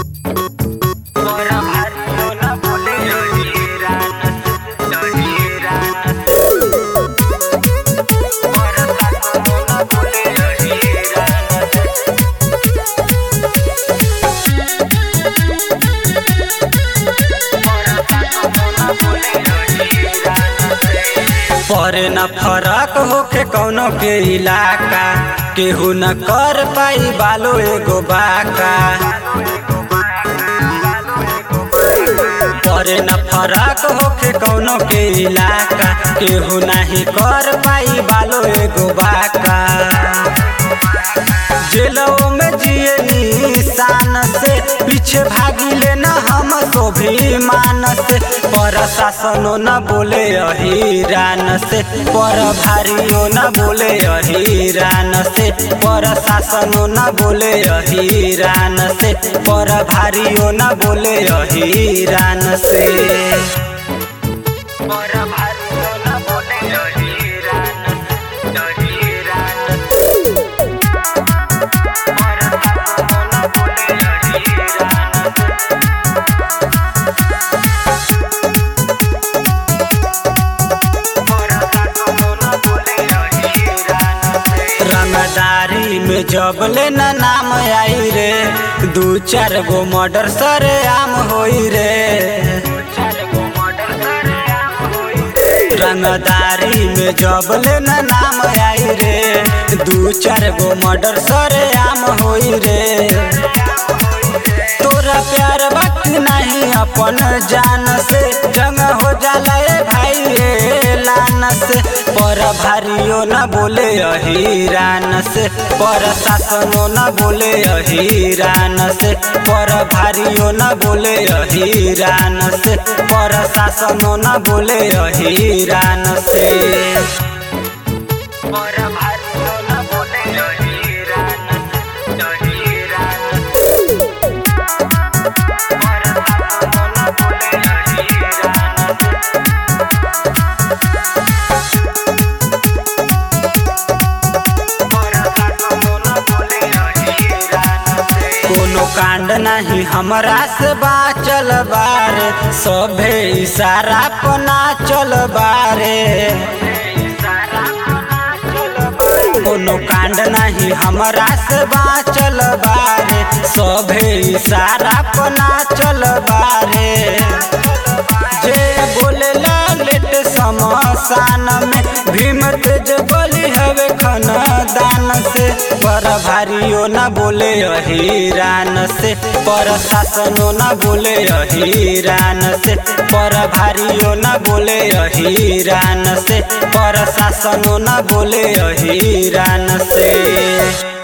परे न फरक होखे कौनो के इलाका केहू न कर पाई बालो एगो बाका परे न फरक होखे कौनो के इलाका केहू नाही कर पाई बालो एगो बाका जेलों में जिए निशान से पीछे भागिले न हम स्वाभिमान से पर शासनो न बोले अहिरान से पर भारियो न बोले अहिरान से पर शासनो न बोले अहिरान से पर भारियो न बोले अहिरान से पर भारियो न बोले अहिरान से अहिरान से रंगदारी में जब ले न नाम आई रे दू चार गो मर्डर सरे आम होई रे रंगदारी में जब ले न नाम आई रे दू चार गो मर्डर सरे आम होई रे तोरा प्यार वक्त नहीं अपन जान से जंग हो जाला ए भाई ए लान से पर भारियो न बोले अहिरान से पर शासनो न बोले अहिरान से पर भारियो न बोले अहिरान से पर शासनो न बोले अहिरान से पर भारियो न बोले अहिरान से अहिरान से कोनो कांड नहीं हमरा से बाचल बारे सभे इशारा पना चल बारे कोनो कांड नहीं हमरा से बाचल बारे सभे इशारा पना चल बारे जे बोले लेट समसान में भीम तेज बोली हवे दान से पर भारियो न बोले अहिरान से पर शासनो न बोले अहिरान से पर भारियो न बोले अहिरान से पर शासनो न बोले अहिरान से